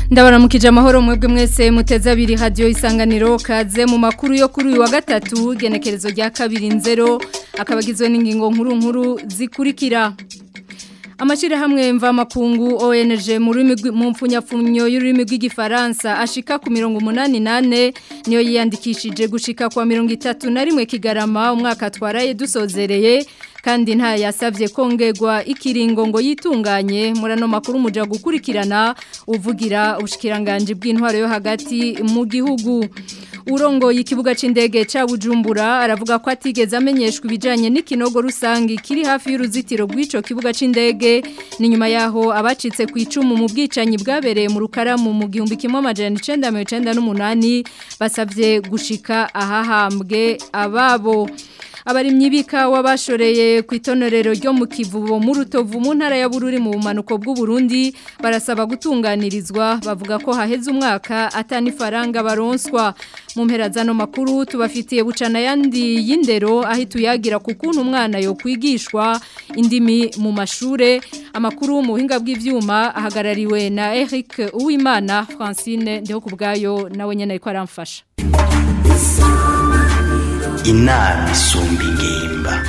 ndabaramukije amahoro mwebwe mwese muteze abiri radio isanganiro kaze mu makuru yo kuri uyu wa gatatu genekerezo rya kabiri nzero akabagizwe n'ingingo nkuru nkuru zikurikira Amashirahamwe mva makungu ONG mu rurimi mu mfunyapfunyo y'ururimi rw'igifaransa ashika ku 188 niyo yiyandikishije gushika kwa 31 kigarama umwaka twaraye dusozereye kandi nta yasavye kongerwa ikiringo ngo yitunganye murano makuru muja gukurikirana uvugira ubushikiranganje bw'intwaro yo hagati mu gihugu urongo y'ikibuga c'indege ca Bujumbura aravuga ko atigeze amenyeshwa ibijanye n'ikinogo rusangi kiri hafi y'uruzitiro rw'ico kibuga c'indege ni nyuma yaho abacitse ku icumu mu bwicanyi bwabereye mu rukaramu mu gihumbi kimwe amajana 1998 basavye gushika ahahambwe ababo abarimyi b'ikawa bashoreye ku itonorero ryo mu kivubo mu rutovu mu ntara ya bururi mu bumanuko bw'u Burundi barasaba gutunganirizwa bavuga ko haheze umwaka atani faranga baronswa mu mpera zano makuru tubafitiye bucana yandi y'indero aho tuyagira ku kuntu umwana yo kwigishwa indimi mu mashure amakuru mu buhinga bw'ivyuma ahagarariwe na Eric Uwimana Francine ndeho kubgayo nawe nyene ariko aramfasha inama isumba ingimba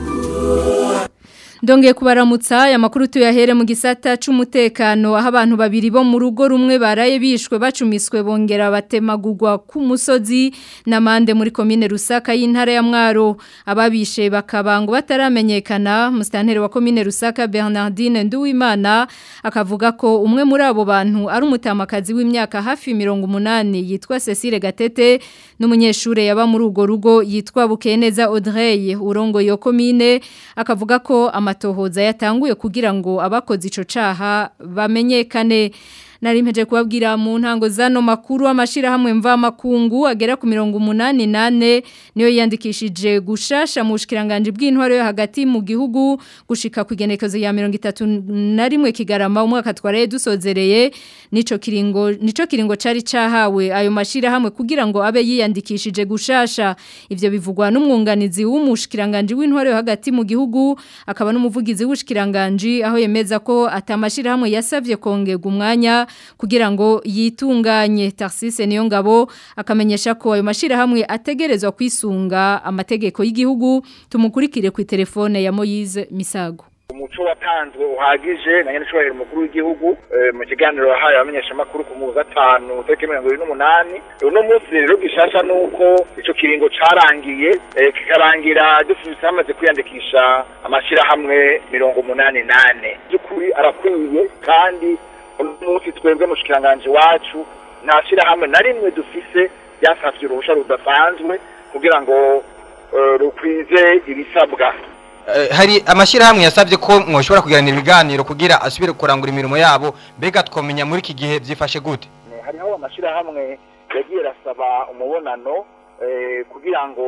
Ndongeye kubaramutsa aya makuru tuyahere mu gisata c'umutekano aho abantu babiri bo mu rugo rumwe baraye bishwe bacumiswe bongera batemagurwa ku musozi namande muri komine Rusaka y'intara ya Mwaro ababishe bakabango bataramenyekana mustantere wa komine Rusaka Bernardine Nduwimana akavuga ko umwe muri abo bantu ari umutamakazi w'imyaka hafi 180 yitwa Cecile Gatete n'umunyeshure yaba muri ugo rugo yitwa Bukeneza Audrey urongo yo komine akavuga ko amatohoza yatanguye kugira ngo abakoze ico caha bamenyekane nari mpeje kubabwira mu ntango zano makuru amashira hamwe mva makungu agera ku 188 niyo yandikishije gushasha mu bushikiranganje bw'intwaro yo hagati mu gihugu gushika ku igenekezo ya 31 kigarama umwaka twaraye dusozereye nico kiringo nico kiringo cari cahawe ayo mashira hamwe kugira ngo abe yiyandikishije gushasha ivyo bivugwa n'umwunganizi w'umushikiranganje w'intwaro yo hagati mu gihugu akaba n'umuvugizi w'ubushikiranganje aho yemeza ko atamashira hamwe yasavye kongerwa umwanya kugira ngo yitunganye Tarsise niyo ngabo akamenyesha ko ayo mashira hamwe ategerezwa kwisunga amategeko y'igihugu tumukurikire ku telefone ya Moise Misago umuco watanzwe uhagije na nyene cyo mukuru w'igihugu mu kiganiro yahaye abamenyesha makuru ku muza 5 tariki 28 uno munsi rero gishasha nuko ico kiringo carangiye kikarangira dufite hamaze kwiyandikisha amashira hamwe 188 byukuri arakwiye kandi umunsi twebwe mushikiranganje wacu nta shirahamwe na rimwe dufise ryasavye uruhusha rudasanzwe kugira ngo rukwize ibisabwa hari amashyirahamwe yasabye ko mwoshobora kugiranira ibiganiro kugira asubire kurangura imirimo yabo mbega twamenya muri iki gihe byifashe gute hariho amashyirahamwe yagiye arasaba umubonano kugira ngo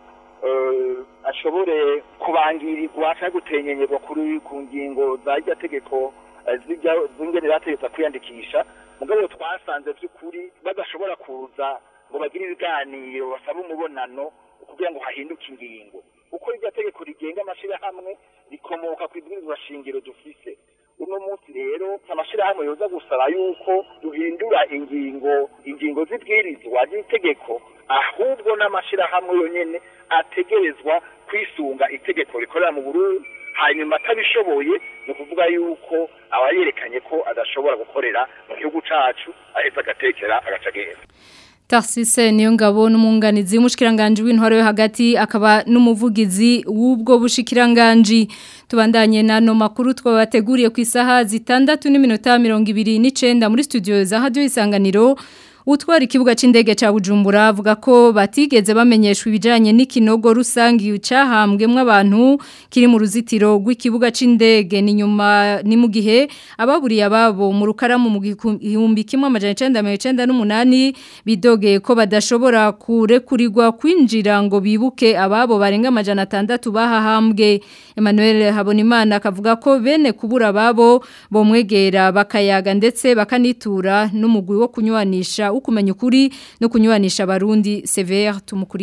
ashobore kubangirirwa cyangwa gutenyenyerwa kuri ku ngingo za irya tegeko zingene bategetse kwiyandikisha mugabo twasanze by'ukuri badashobora kuza ngo bagire ibiganiro basaba umubonano kugira ngo hahinduke ingingo uko iryo tegeko rigenga amashyirahamwe rikomoka ku ibwirizwa shingiro dufise uno munsi rero amashyirahamwe yoza gusaba yuko duhindura ingingo ingingo z'ibwirizwa ry'itegeko ahubwo n'amashyirahamwe yonyene ategerezwa kwisunga itegeko rikorera mu Burundi hanyuma atabishoboye ni ukuvuga yuko aba yerekanye ko adashobora gukorera mu gihugu cacu aheza agatekera agaca agenda Tarsise niyo ngabo n'umunganizi w'umushikiranganje w'intwaro yo hagati akaba n'umuvugizi w'ubwo bushikiranganje tubandanye nano makuru twabateguriye ku isaha zitandatu n'iminota 29 muri studio za Radio Isanganiro Utwara ikibuga c'indege ca Bujumbura avuga ko batigeze bamenyeshwa ibijanye n'ikinogo rusangi cahambwemwe abantu kiri mu ruzitiro rw'ikibuga c'indege ni nyuma ni mu gihe ababuriye ababo mu rukaramu mu gihumbi kimwe amajana 1998 bidogeye ko badashobora kurekurirwa kwinjira ngo bibuke ababo barenga amajana 6 bahahambwe Emmanuel Habonimana akavuga ko bene kubura ababo bomwegera bakayaga ndetse bakanitura n'umugwi wo kunywanisha ukumenya ukuri no kunywanisha abarundi severe tumukurikire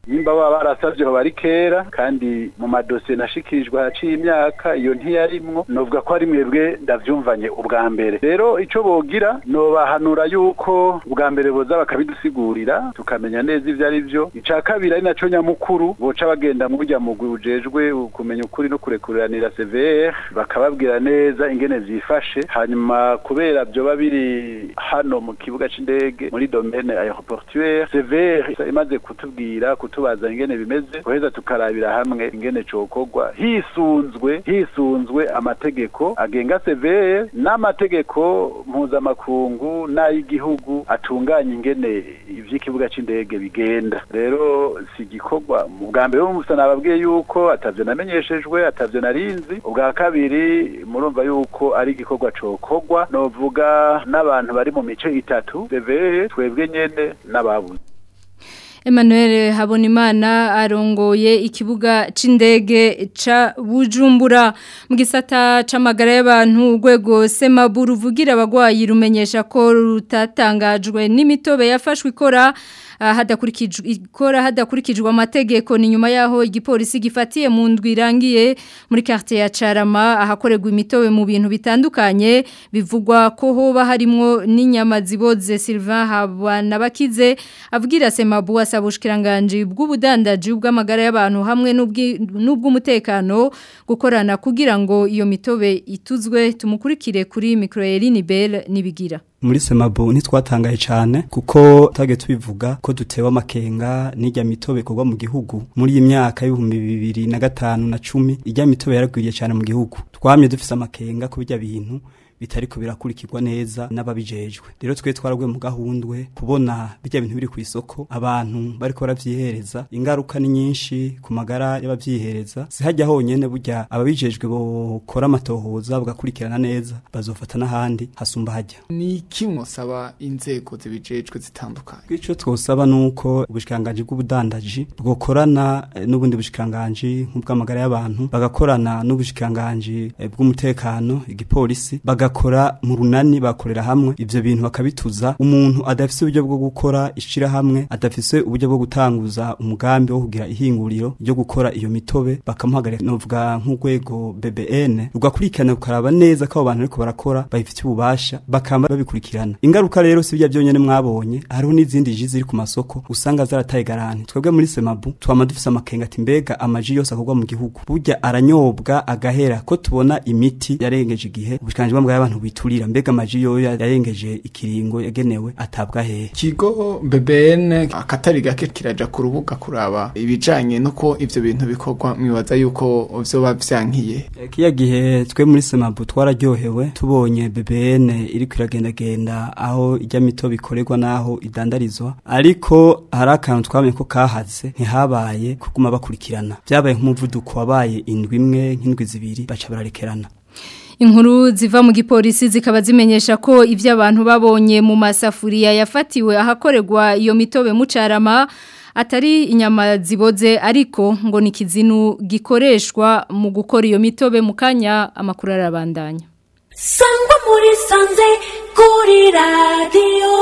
nimba baba barasavye aho bari kera kandi mu madosiye nashikirijwe haciye imyaka iyo ntiyarimwo novuga ko ari mwebwe ndavyumvanye ubwa mbere rero ico bogira nobahanura yuko ubwa mbere boza bakabidusigurira tukamenya neza ivyo ari vyo ica kabiri ari naco nyamukuru boca bagenda mu burya mugwi ujejwe kumenya ukuri no kurekuriranira CVR bakababwira neza ingene vyifashe hanyuma kubera vyoba biri hano mu kibuga c'indege muri domaine aéroportuaire CVR imaze kutubwira kutubaza ingene bimeze koheza tukarabira hamwe ingene cokorwa hisunzwe hisunzwe amategeko agenga CVR n'amategeko mpuzamakungu n'ay'igihugu atunganya ingene ivy'ikibuga c'indege bigenda rero si igikorwa mu bwa mbere musa nababwiye yuko atavyo namenyeshejwe atavyo narinzi ubwa kabiri murumva yuko ari igikorwa cokorwa novuga n'abantu bari mu mice itatu CVR twebwe nyene n'ababuze Emmanuel Habonimana arongoye ikibuga c'indege ca Bujumbura mu gisata c'amagara y'abantu urwego Semaburu ruvugira abagwayi rumenyesha ko rutatangajwe n'imitobe yafashwe ikora hadakurikijwe ikora hadakurikijwe amategeko ni nyuma yaho igipolisi gifatiye mu ndwi irangiye muri quartier ya Carama ahakorerwa imitobe mu bintu bitandukanye bivugwa ko hoba harimo n'inyama ziboze Sylvain Habana bakize avugira Semabu asaba ubushikiranganje bw'ubudandaji bw'amagara y'abantu hamwe n'ubw'umutekano gukorana kugira ngo iyo mitobe ituzwe tumukurikire kuri micro Eline Bell nibigira muri semabo ntitwatangaye cyane kuko tage tubivuga ko dutewe amakenga n'ijya mitobe ikorwa mu gihugu muri iyi myaka y'ibihumbi bibiri na gatanu na cumi ijya mitobe yaragwiriye cyane mu gihugu twamye dufise amakenga ko bijya bintu bitariko birakurikirwa neza n'ababijejwe rero twe twaragwe mu gahundwe kubona bijya bintu biri ku isoko abantu bariko baravyihereza ingaruka ni nyinshi ku magara y'abavyihereza sihajya honyene burya ababijejwe bokora amatohoza bagakurikirana neza bazofata n'ahandi hasumba hajya ni iki mwosaba inzego zibijejwe zitandukanye ico twosaba nuko ubushikanganje bw'ubudandaji bwokorana n'ubundi bushikanganje nk'ubw'amagara y'abantu bagakorana n'ubushikanganje bw'umutekano igipolisi baga bagakora mu runani bakorera hamwe ivyo bintu bakabituza umuntu adafise uburyo bwo gukora ishira hamwe adafise uburyo bwo gutanguza umugambi wo kugira ihinguriro ryo gukora iyo mitobe bakamuhagarika novuga nk'urwego BBN rugakurikirana rukaraba neza ko abo bantu ariko barakora babifitiye ububasha bakamba babikurikirana ingaruka rero si bya byonyene mwabonye hariho n'izindi ji ziri ku masoko usanga zarataye garanti twebwe muri Semabu twama dufise amakenga ati mbega amaji yose akorwa mu gihugu burya aranyobwa agahera ko tubona imiti yarengeje igihe ubushikanje bwa abantu biturira mbega amaji yo yarengeje ikiringo yagenewe atabwa hehe kigo BBN akatari gake kiraja ku rubuga kuraba ibijanye nuko ivyo bintu bikorwa mwibaza yuko vyoba vyankiye kiya gihe twe muri Semabu twararyohewe tubonye BBN iri kwiragendagenda aho ijya mito bikorerwa naho idandarizwa ariko hari akantu twamenye ko kahaze ntihabaye kuguma bakurikirana byabaye nk'umuvuduko wabaye indwi imwe nk'indwi zibiri baca bararekerana Inkuru ziva mu gipolisi zikaba zimenyesha ko ivyo abantu babonye mu masafuriya yafatiwe ahakorerwa iyo mitobe mucarama atari inyama ziboze ariko ngo ni kizinu gikoreshwa mu gukora iyo mitobe mu kanya amakuru arabandanya Sangwa muri sanze kuri radio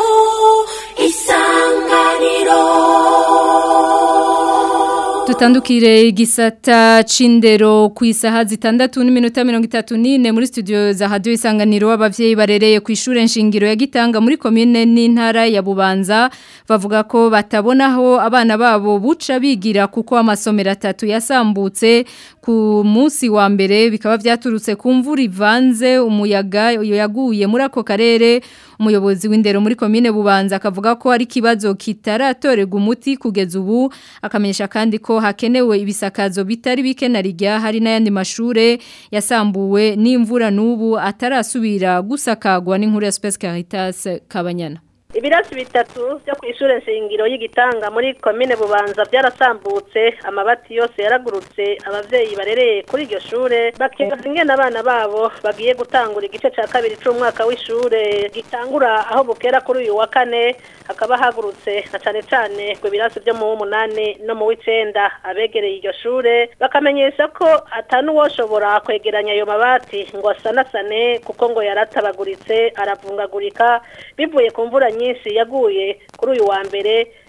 isanganiro Tutandukire igisata cindero ku isaha zitandatu n'iminota mirongo itatu n'ine muri studio za radio isanganiro abavyeyi barereye ku ishure nshingiro ya Gitanga muri commune n'intara ya Bubanza bavuga ko batabonaho abana babo buca bigira kuko amasomero atatu yasambutse ku munsi wa mbere bikaba vyaturutse ku mvura ivanze umuyaga yaguye muri ako karere umuyobozi w'indero muri commune Bubanza akavuga ko ari kibazo kitaratorega umuti kugeza ubu akamenyesha kandi ko hakenewe ibisakazo bitari bike na rigya hari n'ayandi mashure yasambuwe n'imvura n'ubu atarasubira gusakagwa n'inkuru ya Space Caritas Kabanyana ibirasi bitatu byo ku ishure nshingiro y'igitanga muri komine bubanza byarasambutse amabati yose yaragurutse abavyeyi barereye kuri iryo shure bakibaza ingene abana babo bagiye gutangura igice ca kabiri c'umwaka w'ishure gitangura aho bukera kuri uyu wa kane hakaba hagurutse na cane cane ku birasi vyo mu w'umunani no mu w'icenda abegereye iryo shure bakamenyesha ko atanuwoshobora kwegeranya ayo mabati ngo asanasane kuko ngo yaratabaguritse aravungagurika bivuye ku mvura nyinshi yaguye kuri uyu wa mbere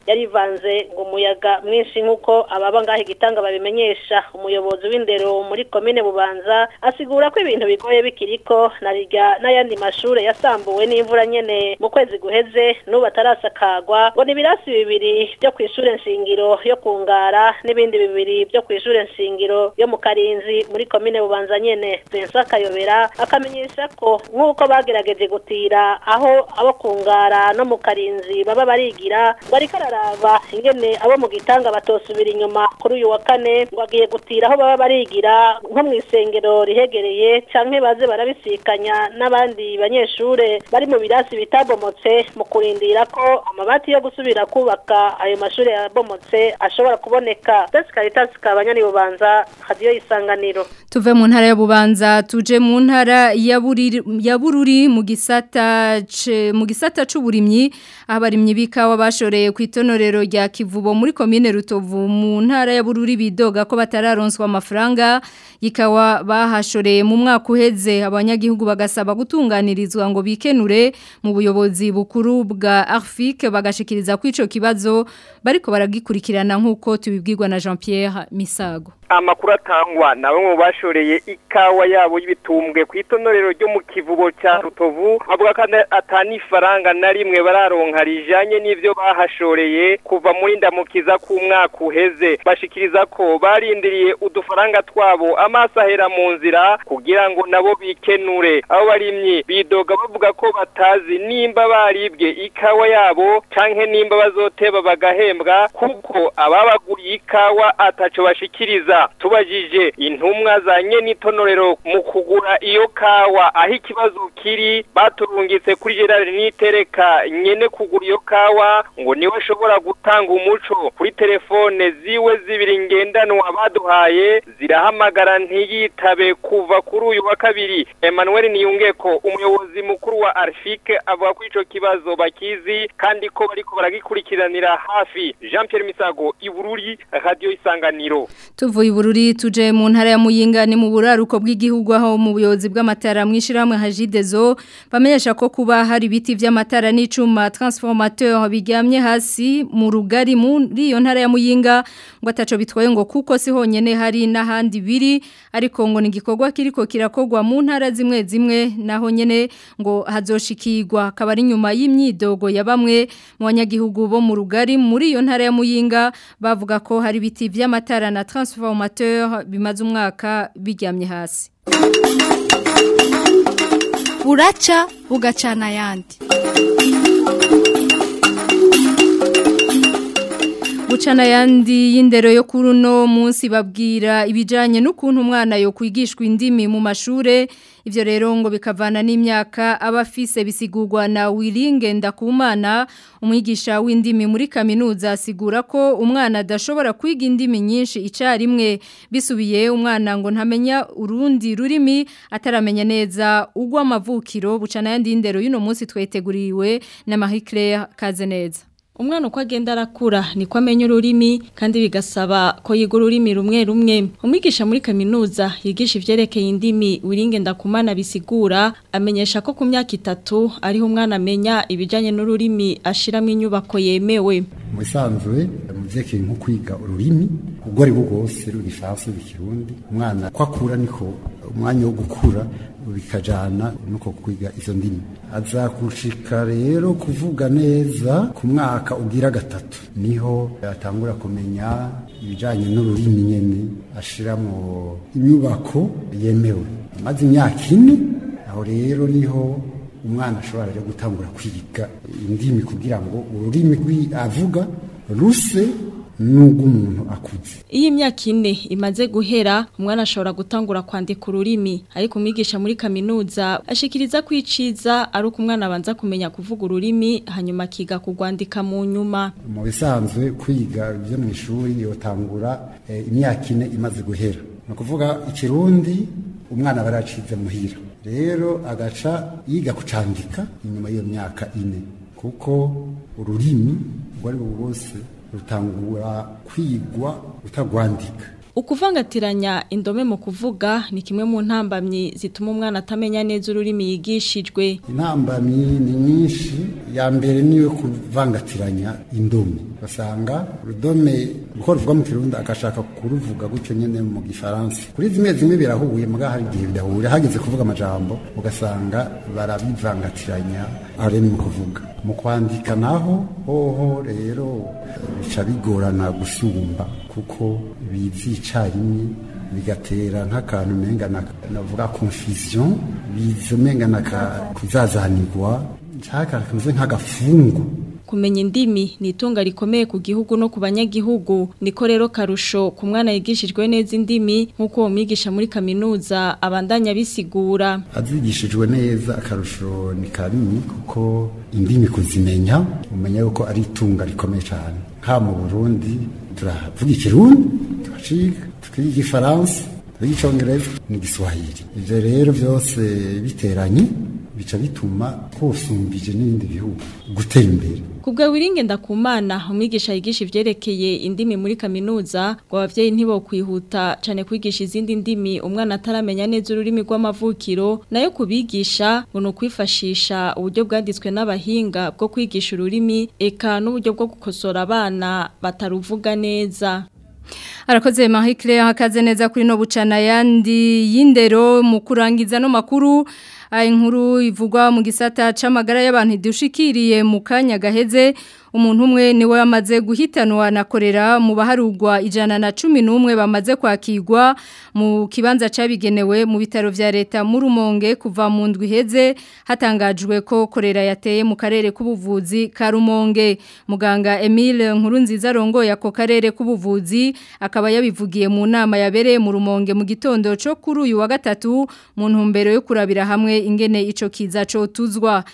yarivanze ngo umuyaga mwinshi nk'uko ababa ngaho igitanga babimenyesha umuyobozi w'indero muri komine bubanza asigura ko ibintu bigoye bikiriko na rirya n'ayandi mashure yasambuwe n'imvura nyene mu kwezi guheze n'ubu atarasakagwa ngo ni ibirasi bibiri byo kw'ishure nshingiro yo kungara n'ibindi bibiri byo kw'ishure nshingiro yo mu karinzi muri komine bubanza nyene Vincent Kayobera akamenyesha ko nk'uko bagerageje gutira aho abo kungara no mu karinzi baba barigira ngo ariko araraba ingene abo mu gitanga batosubira inyuma kuri uyu wa kane ngo agiye gutira aho baba barigira nko mu isengero rihegereye canke baze barabisikanya n'abandi banyeshure bari mu birasi bitabomotse mu kurindira ko amabati yo gusubira kubaka ayo mashure yabomotse ashobora kuboneka Besi Caritas kabanyani bubanza radio isanganiro Tuve mu ntara ya Bubanza tuje mu ntara ya Buriri ya Bururi mu gisata ce- mu gisata c'uburimyi abarimyi bikawa bashoreye ku itonorero rya Kivubo muri commune Rutovu mu ntara ya Bururi bidoga ko batararonswa amafaranga ikawa bahashoreye mu mwaka uheze abanyagihugu bagasaba gutunganirizwa ngo bikenure mu buyobozi bukuru bwa Arfik bagashikiriza ko ico kibazo bariko baragikurikirana nkuko tubibwirwa na Jean-Pierre Misago amakuru atangwa na bamwe mu bashoreye ikawa yabo y'ibitumbwe ku itonorero ryo mu kivubo cya rutovu avuga ko atani ifaranga na rimwe bararonka rijanye n'ivyo bahashoreye kuva muri ndamukiza k'umwaka uheze bashikiriza ko barindiriye udufaranga twabo amaso ahera mu nzira kugira ngo nabo bikenure abo barimyi bidoga bavuga ko batazi nimba baribwe ikawa yabo canke nimba bazoteba bagahembwa kuko ababaguriye ikawa ataco bashikiriza tubajije intumwa za nyenitontorero mu kugura iyo kawa aho ikibazo kiri baturungitse kuri Gerard Nitereka nyene kugura iyo kawa ngo niwe ashobora gutanga umuco kuri telefone ziwe zibiri ngendanwa baduhaye zirahamagara ntiyitabe kuva kuri uyu wa kabiri Emmanuel Niyungeko umuyobozi mukuru wa Arfike avuga ko ico kibazo bakizi kandi ko bariko baragikurikiranira hafi Jean Pierre Misago Ibururi Radio Isanganiro Tuvuye ibururi tuje mu ntara ya Muyinga ni mu buraruko bw'igihugu aho mu buyobozi bw'amatara mwishirahamwe Hajidezo bamenyesha ko kuba hari biti vy'amatara n'icuma transformateur bigamye hasi mu rugari muri iyo ntara ya Muyinga ngo ataco bitwaye ngo kuko si honyene hari n'ahandi biri ariko ngo ni igikorwa kiriko kirakogwa mu ntara zimwe zimwe naho nyene ngo hazoshikirwa akaba ari nyuma y'imyidogo ya bamwe mu banyagihugu bo mu rugari muri iyo ntara ya Muyinga bavuga ko hari biti vy'amatara na transformateur bimaze umwaka biryamye hasi buraca bugacana ayandi Bucana yandi y'indero yo kuri uno munsi babwira ibijanye n'ukuntu umwana yo kwigishwa indimi mu mashure ivyo rero ngo bikavana n'imyaka abafise bisigurwa na Wiringe ndakumana umwigisha w'indimi muri kaminuza asigura ko umwana adashobora kwiga indimi nyinshi icarimwe bisubiye umwana ngo ntamenya urundi rurimi ataramenya neza ugwa amavukiro bucana yandi y'indero y'uno munsi tweteguriwe na Marie Claire Kazeneza Umwana uko agenda arakura niko amenya ururimi kandi bigasaba ko yiga ururimi rumwe rumwe. Umwigisha muri kaminuza yigisha ivyerekeye indimi wiringe ndakumana bisigura amenyesha ko ku myaka itatu ariho umwana amenya ibijanye n'ururimi ashiramo inyubako yemewe. mu bisanzwe mu vyerekeye nko kwiga ururimi ubwo ari bwo bwose rw'igifaransa rw'ikirundi umwana ko akura niko umwanya wo gukura bikajana nuko kwiga izo ndimi aza gushika rero kuvuga neza ku mwaka ugira gatatu niho atangura kumenya ibijanye n'ururimi nyene ashiramo inyubako yemewe maze imyaka ine aho rero niho umwana ashobora rero gutangura kwiga indimi kugira ngo ururimi rwi avuga ruse nubwo umuntu akuze Iyo imyaka ine imaze guhera umwana ashobora gutangura kwandika ururimi ariko umwigisha muri kaminuza ashikiriza kwiciza ari uko umwana abanza kumenya kuvuga ururimi hanyuma akiga kugwandika mu nyuma mu bisanzwe kwiga byo mu ishuri yotangura eh, imyaka ine imaze guhera ni ukuvuga ikirundi umwana aba yaracize muhira rero agaca yiga kucandika inyuma y'iyo myaka ine kuko ururimi ubwo ari bwo bwose rutangura kwigwa utagwandika Ukuvangatiranya indome mu kuvuga ni kimwe mu ntambamyi zituma umwana atamenya neza ururimi yigishijwe. intambamyi ni nyinshi ya mbere niyo kuvangatiranya indome basanga urudome uko ruvuga mu kirundi agashaka kuruvuga gutyo nyene mu gifaransa kuri zimwe zimwe birahuye muga hari igihe bidahura hageze kuvuga amajambo ugasanga barabivangatiranya aho rero ni mu kuvuga mu kwandika naho hoho rero bica bigorana gusumba kuko bizi icarimwe bigatera nk'akantu umenga navuga confusion biza umenga kuzazanirwa nshaka kameze nk'agafungu kumenya indimi ni itunga rikomeye ku gihugu no ku banyagihugu niko rero karusho ku mwana yigishijwe neza indimi nk'uko uwo mwigisha muri kaminuza abandanya bisigura azigishijwe neza akarusho ni kanini kuko indimi kuzimenya umenya yuko ari itunga rikomeye cyane nka mu burundi turavuga ikirundi turaciga twiga igifaransa twiga icyongereza n'igiswahili ibyo rero byose biteranye bica bituma twosumbije n'ibindi bihugu gutera imbere Kubwa wiringe ndakumana umwigisha yigisha ivyerekeye indimi muri kaminuza ngo abavyeyi ntibo kwihuta cane kwigisha izindi ndimi umwana ataramenya neza ururimi rw'amavukiro nayo kubigisha ngo no kwifashisha uburyo bwanditswe n'abahinga bwo kwigisha ururimi eka n'uburyo bwo gukosora abana bataruvuga neza Arakoze Marie Claire hakaze neza kuri no bucana yandi yindero mu kurangiza no makuru inkuru ivugwa mu gisata c'amagara y'abantu dushikiriye mu kanya gaheze umuntu umwe niwe wamaze guhitanwa na korera mu baharugwa ijana na cumi n'umwe bamaze kwakirwa mu kibanza cabigenewe mu bitaro vya leta mu rumonge kuva mu ndwi iheze hatangajwe ko korera yateye mu karere k'ubuvuzi ka rumonge muganga Emile Nkurunziza rongoye ako karere k'ubuvuzi akaba yabivugiye mu nama yabereye mu rumonge mu gitondo cyo kuri uyu wa gatatu mu ntumbero yo kurabira hamwe ingene ico kiza cyo tuzwa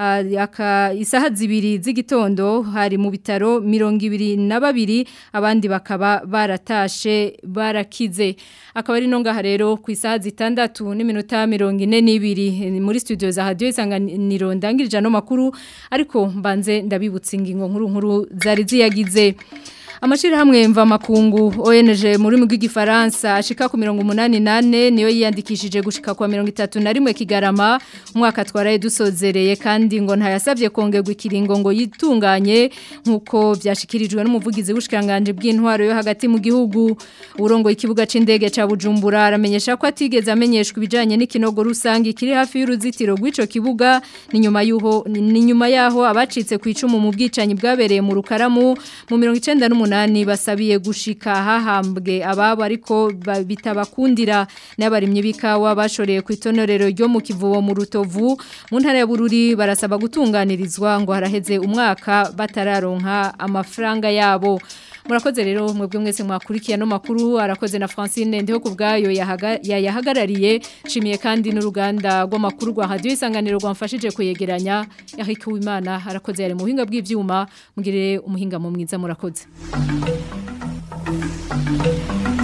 aka isaha zibiri z'igitondo hari mu bitaro mirongo ibiri na babiri abandi bakaba baratashe barakize akaba ari no ngaha rero ku isaha zitandatu n'iminota mirongo ine n'ibiri muri studio za radiyo isanganiro ndangirije ano makuru ariko mbanze ndabibutsa ingingo nkuru nkuru zari ziyagize Amashirahamwe mva makungu ONG muri mu gifaransa ashika ku 188 niyo yiyandikishije gushika kwa 31 kigarama umwaka twaraye dusozereye kandi ngo ntayasavye kongerwa ikiringo ngo yitunganye nkuko byashikirijwe n'umuvugizi w'ushikanganje bw'intwaro yo hagati mu gihugu urongo ikibuga c'indege ca Bujumbura aramenyesha ko atigeze amenyeshwa ibijanye n'ikinogo rusangi kiri hafi y'uruzitiro rw'ico kibuga ni nyuma yuho ni nyuma yaho abacitse ku icumu mu bwicanyi bwabereye mu rukaramu mu 98 umunani basabiye gushika hahambwe ababo ariko bitabakundira n'abarimye bikawa bashoreye ku itonorero ryo mu kivubo mu rutovu mu ntara ya Bururi barasaba gutunganirizwa ngo haraheze umwaka batararonka amafaranga yabo murakoze rero mwebwe mwese mwakurikiye no makuru arakoze na Francine ndeho kubgayo yayahagarariye shimiye kandi n'uruganda rw'amakuru rwa radio isanganiro rwamfashije kuyegeranya Eric Uwimana arakoze yari mu buhinga bw'ivyuma mugire umuhinga mu mwiza murakoze Thank you.